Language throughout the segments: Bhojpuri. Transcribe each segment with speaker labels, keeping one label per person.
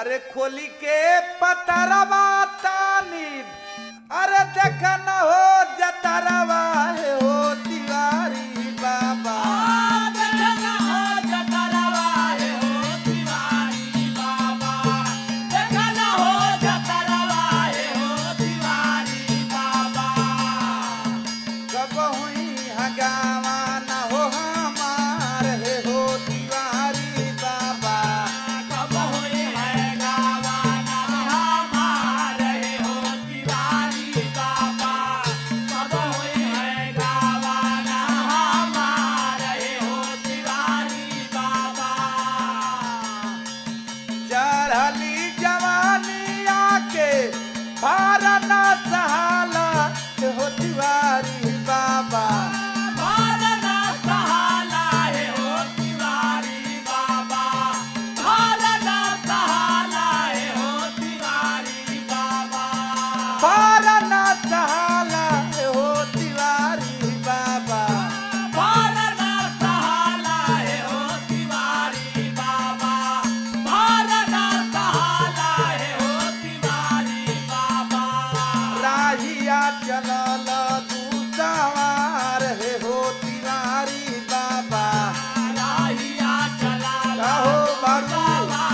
Speaker 1: अरे खोली के पतरवा तानी अरे देख न हो जतरवा हे हो तिवारी बाबा कब हुई हगावा न हो हमार हे हो तिवारी बाबा चढ़ली जवानी आके भारना सहाला हे हो तिवारी बाबा भारना सहाला हे हो तिवारी बाबा राहिया चलल दू सवार हे हो तिवारी बाबा कहो बाबू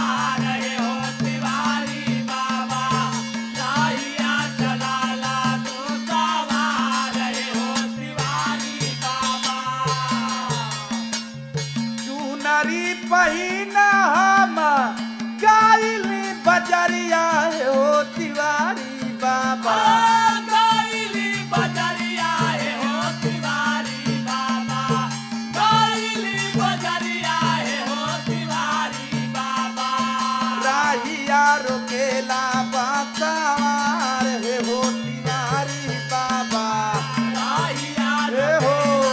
Speaker 1: चुनरी पहिना हम गाइली बजरिया हे हो तिवारी बाबा राहिया रोकेला बासवार हे हो तिवारी बाबा हे हो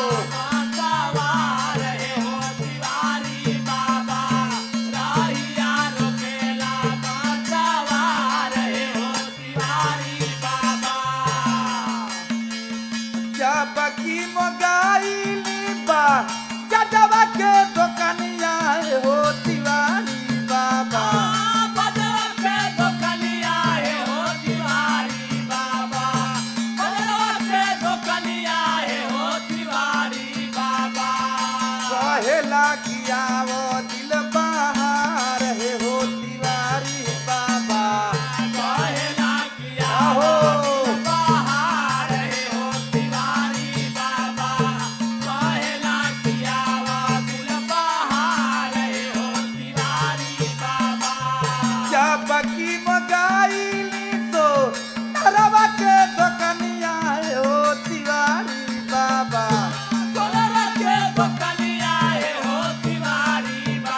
Speaker 1: जब की मोगाइली बा जजवा के दोकनिया हे हो तिवारी बाबा कहेला किया वो दिल बहार हे हो तिवारी बाबा आहो जब की मोगाइली तो नरवा के दोकनिया हे हो तिवारी बाबा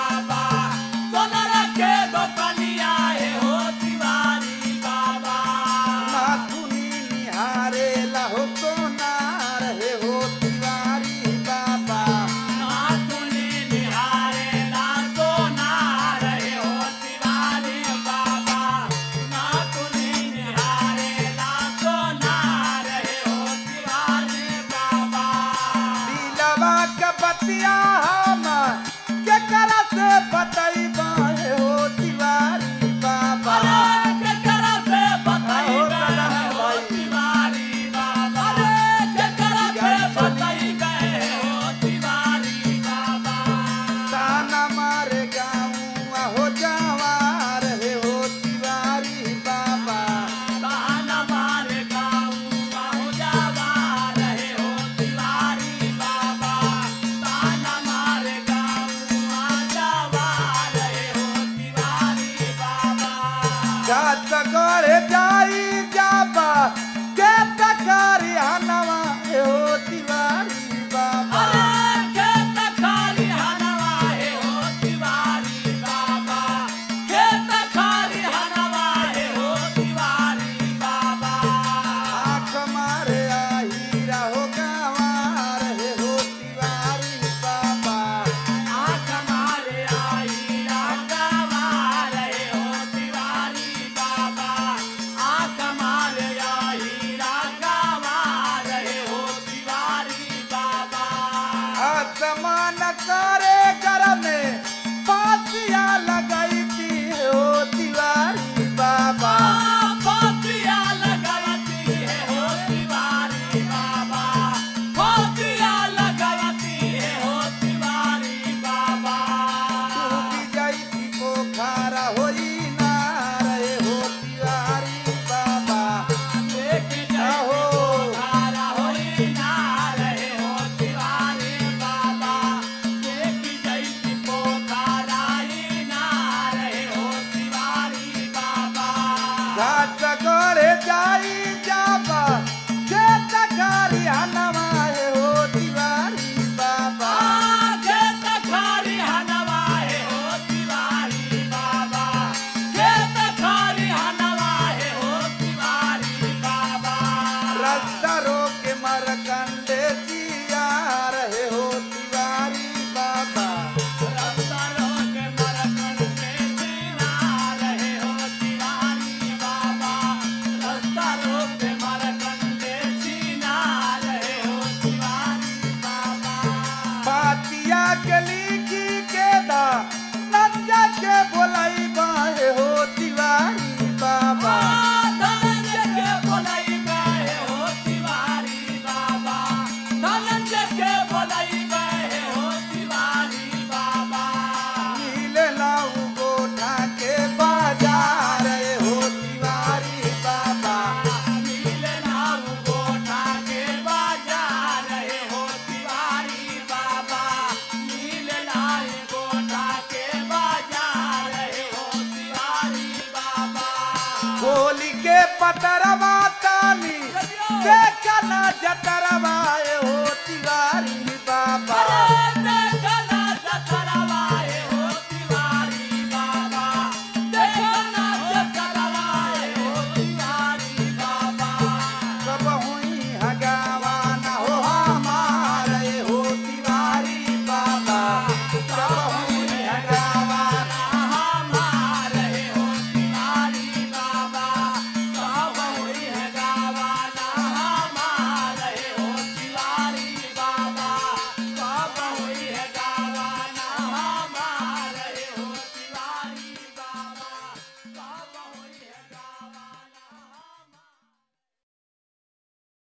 Speaker 1: गीतिया के लिखी के दा नंजा के बोलाई बाहे हो तिवारी बाबा
Speaker 2: धनंजय के बोलाई गए हो तिवारी बाबा धनंजय के बोलाई गए हो तिवारी बाबा
Speaker 1: मिले लाऊ गोठा के बाजार हो तिवारी बाबा
Speaker 2: मिलना गोठा के बाजार रहे हो तिवारी बाबा मिलना गोठा के बाजार रहे हो तिवारी बाबा
Speaker 1: होली के पतरवा तानी देखना जतरवा हो तिवारी